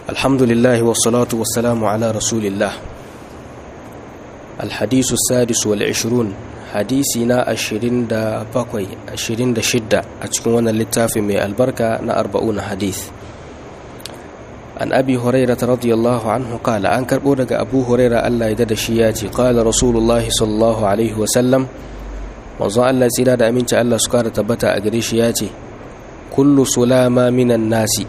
الحمد لله والصلاة والسلام على رسول الله الحديث السادس والعشرون حديثنا أشرين دا باكوي أشرين دا شدة أتكون اللتاف من البركة نا أربعون حديث عن أبي هريرة رضي الله عنه قال أنكر بودك أبو هريرة ألا يدد شياتي قال رسول الله صلى الله عليه وسلم manzon Allah tsira da aminci Allah su kara tabbata a gare shi ya ce kullu sulama minan nasi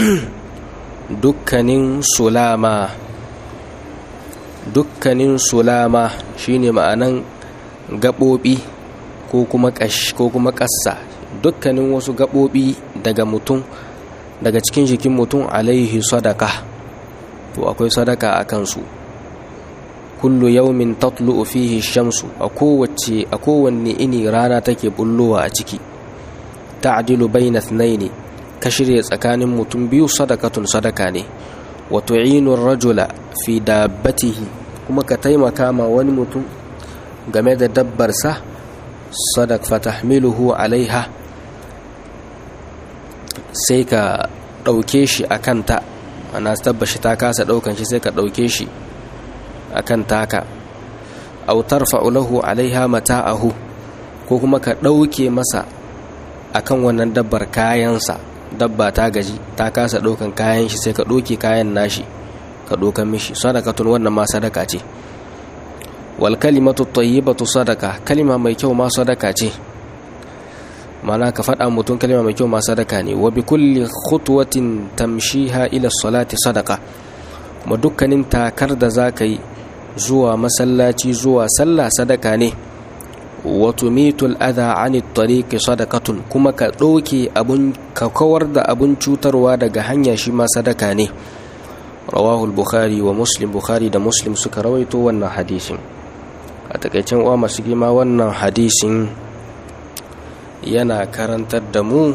dukkanin sulama dukkanin sulama shine ma'anan gaɓoɓi ko kuma ƙash ko kuma ƙassa dukkanin wasu gaɓoɓi daga mutum daga cikin jikin mutum alaihi sadaka to akwai sadaka a kansu kullu yaumin tatlu'u fihi shamsu a kowace a kowanne ini rana take bullowa a ciki ta'dilu bayna ithnaini ka shirya tsakanin mutum biyu sadakatun sadaka ne wa tu'inu ar-rajula fi dabbatihi kuma ka taimaka ma wani mutum game da dabbar sa sadak fatahmiluhu alaiha sai ka dauke shi akan ta ana tabbashi ta kasa daukan shi sai ka dauke shi akan taka aw tarfa'u lahu 'alaiha mata'ahu ko kuma ka dauke masa akan wannan dabbar kayansa dabba ta gaji ta kasa daukan kayan shi sai ka doke kayan nashi ka dokan mishi sadakatun wannan ma sadaka ce wal kalimatu tayyibatu sadaka kalima mai kyau ma sadaka ce mana ka faɗa mutum kalima mai kyau ma sadaka ne wa bi kulli khutwatin tamshiha ila salati sadaka kuma dukkanin takar da za ka yi zuwa masallaci zuwa sallah sadaka ne wato mitul adha anit tariqi sadakatun kuma ka ɗauke abun ka kawar da abun cutarwa daga hanya shi ma sadaka ne rawahu bukhari wa muslim bukhari da muslim suka rawaito wannan hadisin a takaicen uwa masu gima wannan hadisin yana karantar da mu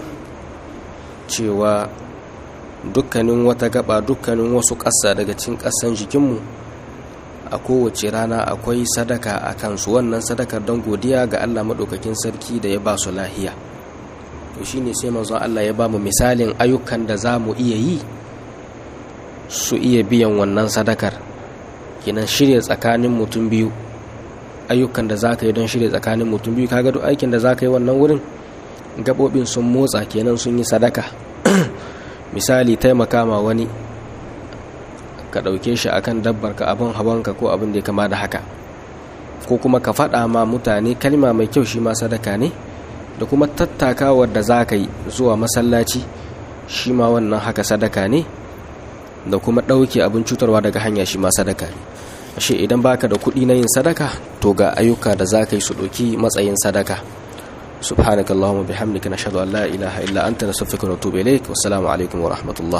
cewa dukkanin wata gaba dukkanin wasu ƙasa daga cikin ƙasan jikinmu a kowace rana akwai sadaka a kansu wannan sadakar don godiya ga Allah maɗaukakin sarki da ya ba su lahiya to shine sai manzon Allah ya ba mu misalin ayyukan da za mu iya yi su iya biyan wannan sadakar kinan shirya tsakanin mutum biyu ayyukan da za ka yi don shirya tsakanin mutum biyu kaga duk aikin da za ka yi wannan wurin gaɓoɓin sun motsa kenan sun yi sadaka misali taimaka ma wani ka ɗauke shi akan dabbar ka abin hawanka ko abin da ya kama da haka ko kuma ka faɗa ma mutane kalma mai kyau shi ma sadaka ne da kuma tattakawar da za ka yi zuwa masallaci shi ma wannan haka sadaka ne da kuma ɗauke abin cutarwa daga hanya shi ma sadaka ne ashe idan baka da kuɗi na yin sadaka to ga ayyuka da za ka yi su ɗauki matsayin sadaka سبحانك اللهم وبحمدك نشهد أن لا إله إلا أنت نستغفرك ونتوب إليك والسلام عليكم ورحمة الله